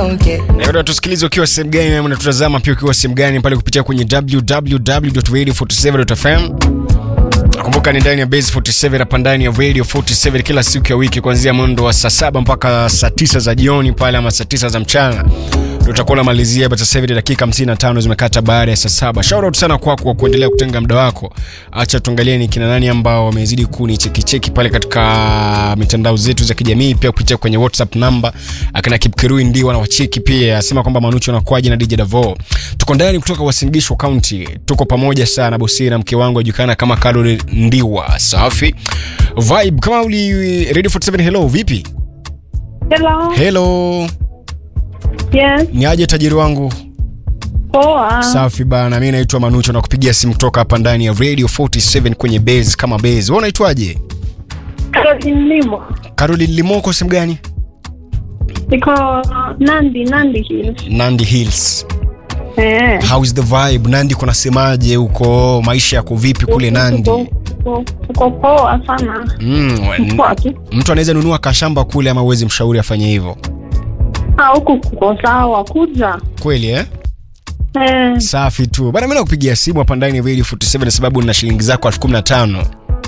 okay. Na bado tusikilize ukiwa sehemu gani na unatutazama pia ukiwa sehemu gani pale kupitia kwenye www.radio47.fm. Nakumbuka ni ndani ya Base 47 hapa ndani ya Radio 47 kila siku ya wiki kuanzia mwendo wa saa saba mpaka saa tisa za jioni pale ama saa tisa za mchana tutakuwa tunamalizia but sasa hivi dakika 55 zimekata baada ya saa saba. Shout out sana kwako kwa kuendelea kutenga muda wako. Acha tuangalie ni kina nani ambao wamezidi kunichekicheki pale katika mitandao zetu za kijamii, pia kupitia kwenye WhatsApp namba. Akina Kipkirui ndio wanawacheki pia, asema kwamba Manucho anakuaje na DJ Davo. Tuko ndani kutoka Uasin Gishu County, tuko pamoja sana bosi na mke wangu ajulikana kama Carol Ndiwa. Safi vibe kama uli Radio 47. Hello, vipi? Hello. Hello, Yes. ni aje tajiri wangu? Poa. Safi bana, mi naitwa Manucho na kupigia simu kutoka hapa ndani ya Radio 47 kwenye base kama base. Wewe unaitwaje? Caroline Limo. Caroline Limoko, sehemu gani? Niko Nandi, Nandi Hills. Nandi Hills. Eh. How is the vibe? Nandi kunasemaje huko? Maisha yako vipi kule Nandi? Tuko- tuko- Tuko poa sana. Mm, n- Poa tu. mtu anaweza nunua kashamba kule ama uwezi mshauri afanye hivyo? Ah, huku kuko sawa kuja. Kweli eh? Eh. Safi tu. Bana mimi nakupigia simu hapa ndani ya Radio 47 sababu nina shilingi zako 1015.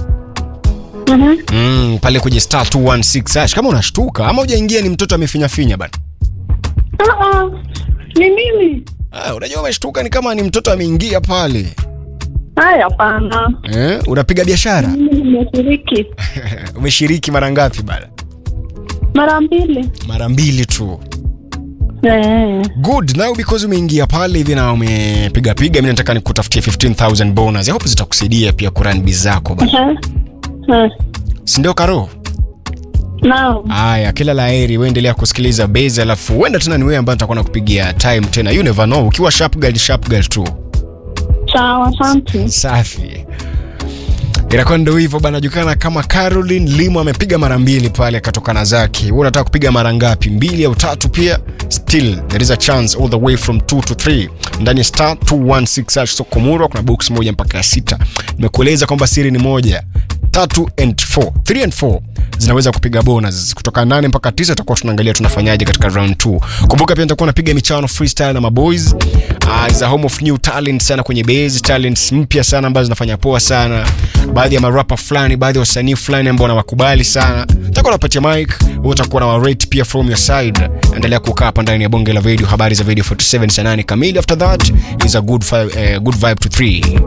Mhm. Mm, pale kwenye star 216 hash. Kama unashtuka ama hujaingia ni mtoto amefinya finya bana. Ah, ah. Ni mimi. Ah, unajua umeshtuka ni kama ni mtoto ameingia pale. Haya, hapana. Eh, unapiga biashara? Mimi nimeshiriki Umeshiriki mara ngapi bana? mara mbili. Mara mbili tu. Eh. Good. Now because umeingia pale hivi na umepiga piga, mimi nataka nikutafutie 15000 bonus. I hope zitakusaidia pia kurun biz zako bana. Eh. Eh. Si ndio Karo? Naam. Haya, kila la heri, wewe endelea kusikiliza base, alafu huenda tena ni wewe ambaye nitakuwa nakupigia time tena. You never know. Ukiwa sharp girl, sharp girl tu. Sawa, asante. Safi. Inakuwa ndio hivyo bana, julikana kama Caroline Limo amepiga mara mbili pale akatokana zake. Wewe unataka kupiga mara ngapi? Mbili au tatu pia? Still there is a chance all the way from 2 to 3 ndani ya star 216 hash Sokomura. Kuna box moja mpaka ya sita. Nimekueleza kwamba siri ni moja, tatu and 4, 3 and 4 zinaweza kupiga bonus kutoka 8 mpaka 9. Tutakuwa tunaangalia tunafanyaje katika round 2. Kumbuka pia nitakuwa napiga michano freestyle na maboys. Uh, is a home of new talent sana kwenye base, talents mpya sana ambazo zinafanya poa sana. Baadhi ya marapa fulani, baadhi ya wasanii fulani ambao nawakubali sana. Nitakuwa napatia mic, wewe utakuwa na rate pia from your side. Endelea kukaa hapa ndani ya bonge la video, habari za video 47 saa 8 kamili. After that is a good, fi- eh, good vibe to 3.